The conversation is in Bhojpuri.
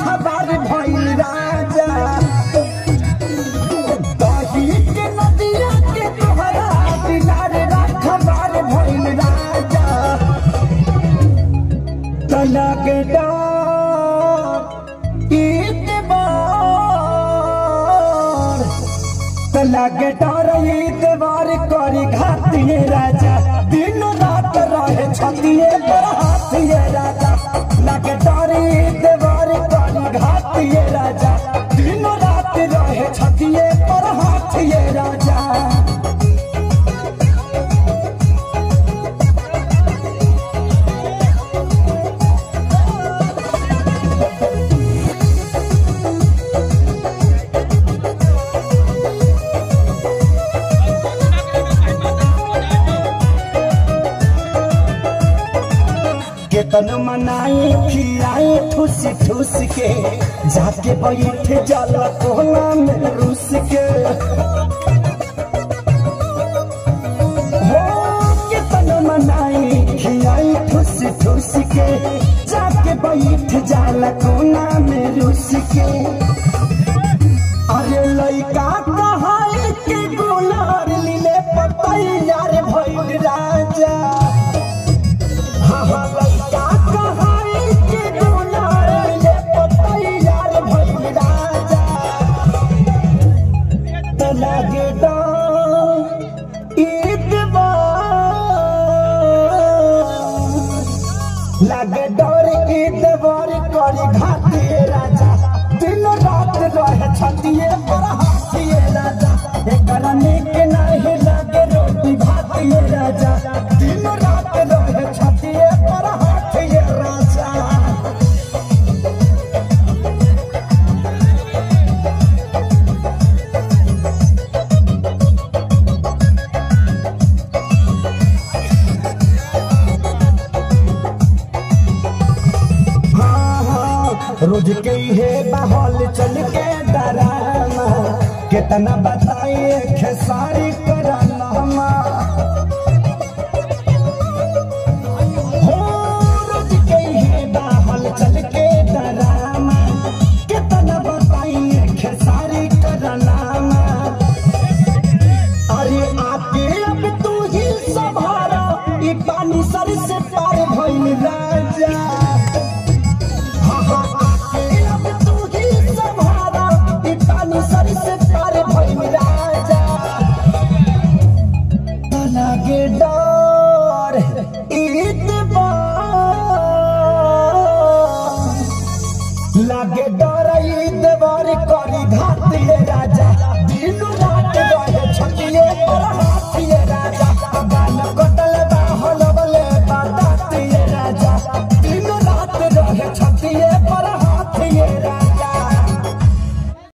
खबर भइल राजा दही के नदिया के तोहरा दिलार खबर भइल राजा तलग डार ईतबार तलग डार ईतबार करी घातिए राजा दिन रात रहे छतिए पर हाथिए राजा लग डार ईतबार करी घातिए राजा दिन रात रहे छतिए पर हाथिए राजा केतन मनाई खिलाई ठूस ठूस के जाके बैठ जाला कोना में रूस के हो केतन मनाई खिलाई ठूस ठूस के जाके बैठ जाला कोना में रूस के अरे लइका कहाई के गुलार लीले पतैयार भइल राजा लागे डर ईदवर करी घातिए राजा दिन रात रहे छतिए पर हाथिए राजा एकर निक नहीं लागे रोटी भातिए राजा दिन रात रहे छतिए पर हाथिए राजा हाँ, हाँ, रोज के है बहल चल के डरामा कितना बताइए खेसारी कराना हो रोज के है बहल चल के डरामा कितना बताइए खेसारी कराना अरे आके अब तू ही सभारा ई पानी सर से पार भइल राजा